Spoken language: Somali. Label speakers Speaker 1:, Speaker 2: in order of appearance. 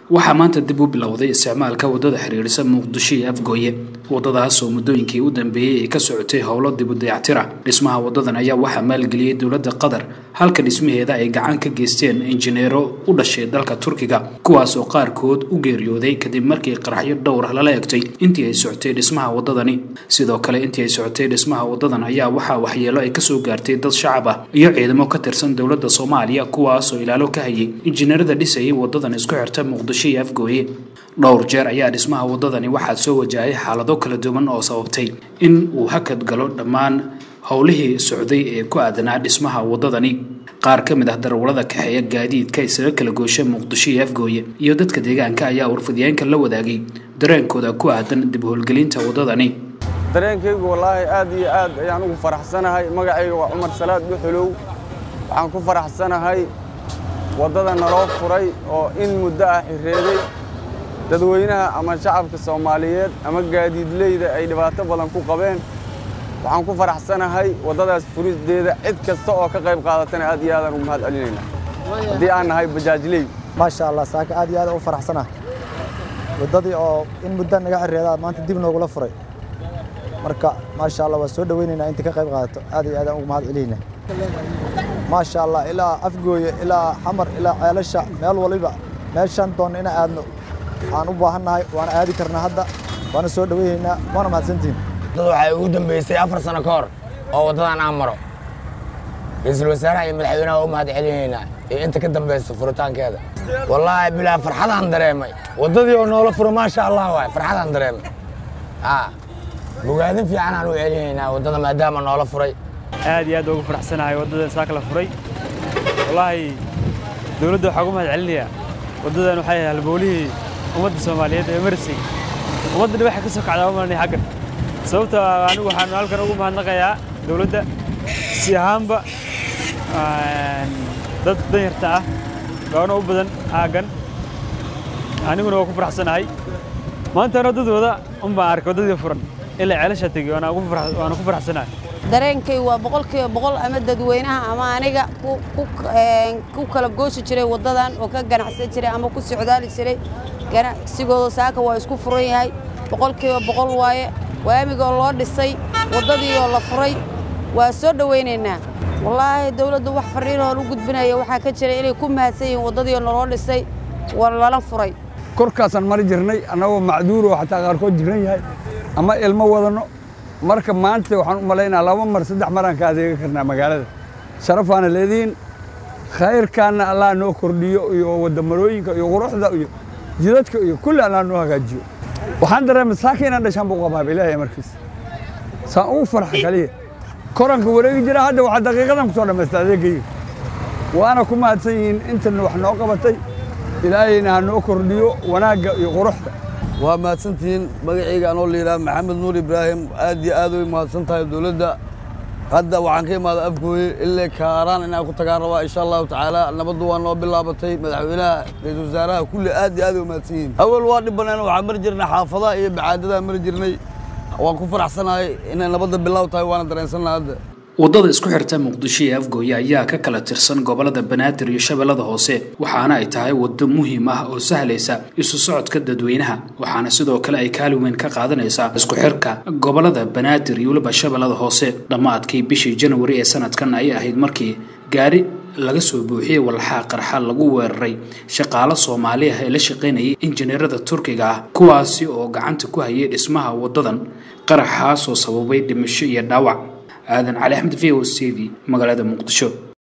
Speaker 1: waxaa maanta dib u bilowday isticmaalka waddada xiriirisa muqdisho iyo afgooye waddadaas oo muddooyinkii u dambeeyey ay ka socotay howlo dib u dayactira dhismaha waddadan ayaa waxaa maalgeliyey dowladda qatar halka dhismaheeda ay gacan ka geysteen injineero u dhashay dalka turkiga kuwaas oo qaarkood u geeriyooday kadib markii qaraxyo dhowr lala egtay intii ay socotay dhismaha waddadani sidoo kale intii ay socotay dhismaha waddadan ayaa waxaa waxyeelo ay kasoo gaartay dad shacab ah iyo ciidamo ka tirsan dowladda soomaaliya kuwaas oo ilaalo ka hayay injineerada dhisayay waddadan isku xirta muqdisho iyo afgooye dhowr jeer ayaa dhismaha waddadani waxaa soo wajahay xaalado kala duwan oo sababtay in uu hakad galo dhammaan howlihii socday ee ku aadanaa dhismaha waddadani qaar ka mid ah darawallada kaxeeya gaadiidka isaga kala goosha muqdisho iyo afgooye iyo dadka deegaanka ayaa warfidyaanka la wadaagay dareenkooda ku aadan dib howlgelinta waddadani
Speaker 2: dareenkaygu wallaahi aad iyo aad ayaan ugu faraxsanahay magacayga waa cumar salaad dhuxulow waxaan ku faraxsanahay waddada naloo furay oo in muddo ah xireeday dadweynaha ama shacabka soomaaliyeed ama gaadiidleyda ay dhibaato badan ku qabeen waxaan ku faraxsanahay waddadaas furisteeda cid kasta oo ka qayb qaadatana aad iyo aadaan ugu mahad celinaynaa haddii aan nahay bajaajley
Speaker 3: maasha allah saaka aad iyo aad u faraxsanah waddadii oo in muddo naga xireedaa maanta dib noogula furay marka maasha allah waa soo dhoweynaynaa inta ka qayb qaadato aad iyo aadaan ugu mahad celinaynaa maasha allah ilaa afgooye ilaa xamar ilaa ceelasha meel waliba meeshaan doonno inaan aadno waxaan u baahannahay waana aadi karnaa hadda waana soo dhoweynaynaa waana mahadsantihin
Speaker 4: dad waxay ugu dambeysay afar sano ka hor oo waddadan aan maro ra-iisul wasaaraha iyo madaxweynaha u mahad celinaynaa iyo inta ka dambaysa furitaankeeda wallaahi bilaa farxadaan dareemay waddadii oo noola furo maasha allah waay farxadaan dareemay bogaadin fiican aan u celinaynaa waddada maadaama noola furay
Speaker 5: aad iyo aad ugu faraxsanahay waddadan saaka la furay wallaahi dowladda waxaa ugu mahad celinayaa waddadan waxay ahay halboolihii ummadda soomaaliyeed ee marisay ummadda dhibaxa ka soo kacdaa umalanay xaggan sababta anigu waxaan halkan ugu mahadnaqayaa dowladda si ahaanba dad danyarta ah gaano u badan aaggan aniguna waa ku faraxsanahay maantana waddadooda un baan arkay waddadii furan ilaa ceelasha tegey waana ku faraxsanahay
Speaker 6: dareenkay waa boqolkiiba boqol ama dadweynaha ama aniga ku kala gooshi jiray waddadan oo ka ganacsan jiray ama ku socdaali jiray ganacsigooda saaka waa isku furan yahay boqolkiiba boqol waaye waamigoo loo dhisay waddadii oo la furay waa soo dhowaynaynaa wallaahi dawladdu wax fariinoo u gudbinaya waxaa ka jira inay ku mahadsan yihiin waddadii naloo dhisay waa lala furay
Speaker 2: korkaasaan mari jirnay annagoo macduuroo xataa qaarkood jiran yahay ama ilmo wadanno marka maanta waxaan u malaynaa laba mar saddex maraan ka adeega karnaa magaalada sharafaana leedihiin khayrkaanna allah noo kordhiyo iyo waddamarooyinka iyo quruxda iyo jidadka iyo kulli allah noo hagaajiyo waxaan dareemay saaka inaan dhashaan buu qabaaba ilaahay markiis saan ugu farxa kaliya koranka wareegi jira hadda waxaa daqiiqadan ku soo dhammaysta adeegayga waana ku mahadsan yihiin intan wax noo qabatay ilaahayna ha noo kordhiyo wanaagga iyo quruxda
Speaker 7: waa mahadsantihiin magacayga anoo layidhaha maxamed nuur ibraahim aad iyo aad way mahadsan tahay dowladda hadda waxaan ka imaada afgooye illee kaaraan inaan ku tagaan rabaa insha allahu tacaala nabaddu waa noo bilaabatay madaxweynaha ra-iisul wasaaraha kulli aad iyo aad way mahadsan yihiin awal waa dhibbaneen waxaan mari jirnay xaafadaha iyo bacaadadaha mari jirnay waan ku faraxsanahay inay nabadda bilaaw tahay waana dareensannaha hadda
Speaker 1: waddada isku xirta muqdisho iyo afgooye ayaa ka kala tirsan gobollada banaadir iyo shabeellada hoose waxaana ay tahay waddo muhiim ah oo sahlaysa isu socodka dadweynaha waxaana sidoo kale ay kaalin weyn ka qaadanaysaa isku xirka gobollada banaadir iyo weliba shabeellada hoose dhammaadkii bishii janwari ee sanadkan ayay ahayd markii gaari laga soo buuxiyey walxaa qarxa lagu weeraray shaqaalo soomaali ah ee la shaqaynayay injineerada turkiga ah kuwaasi oo gacanta ku hayay dhismaha waddadan qaraxaasoo sababay dhimasho iyo dhaawac aadan cali axmed v o c v magaalada muqdisho